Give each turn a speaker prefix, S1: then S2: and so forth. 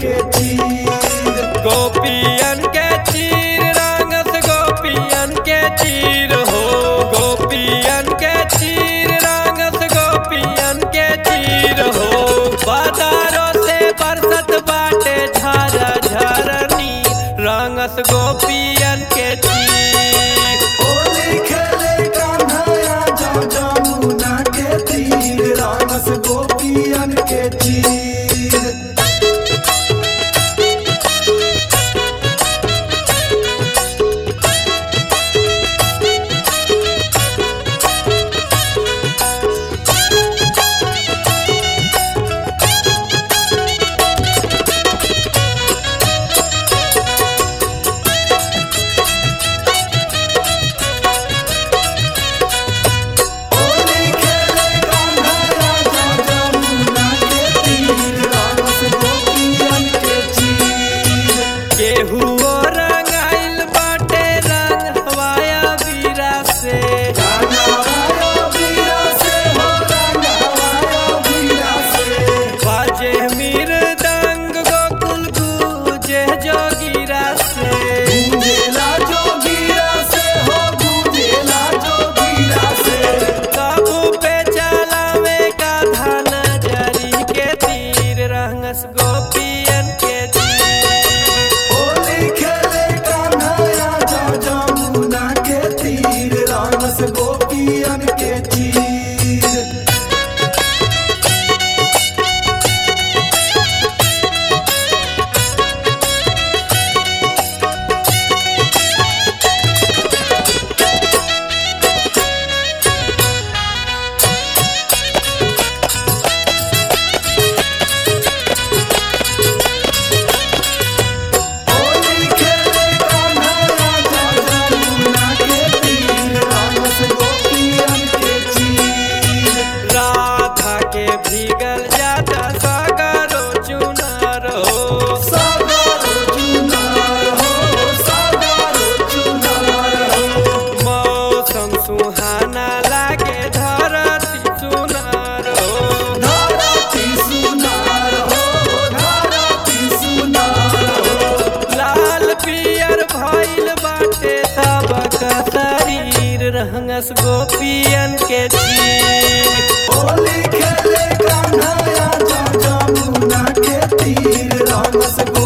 S1: के चीर
S2: गोपियन के चीर रंगस गोपियन के चीर हो गोपियन के चीर रंगस गोपियन के चीर हो बाजारों से बरसत बाटे झरा झरनी रंगस गोपियन के चीर
S1: होली खेले कान्हैया जा जमुना के तीर रामस गोपियन के चीर होली खेले कान्हैया जा जमुना के तीर रामस गोपियन के चीर
S2: केहू रंगाइल बाटे रंग हवाया बीरा से
S1: रंगवायो वीरा से हो रंगवायो वीरा से
S2: बाजे मृदंग गोकुल गूंजे जोगिरा से
S1: गूंजेला जोगीरा से हो गूंजेला जोगीरा से
S2: काबू पे चलावे का धन जरी के तीर रंगस गोपियन के तीर
S1: होली खेले कान्हैया जा जमुना के तीर रामस गोपियन के चीर होली खेले कान्हैया जा जमुना के तीर रामस गोपियन के चीर
S2: राधा के भीगल जाता सागरो चुनार हो
S1: सागरो चुनार हो सागरो चुनार हो
S2: मौसम सुहाना लागे धरती सुनार हो
S1: धरती सुनार हो धरती सुनार हो
S2: लाल पियर भइल बाटे तबक शरीर रंगस गोपियन के चीर
S1: होली खेले कान्हैया जा जमुना के तीर रामस गो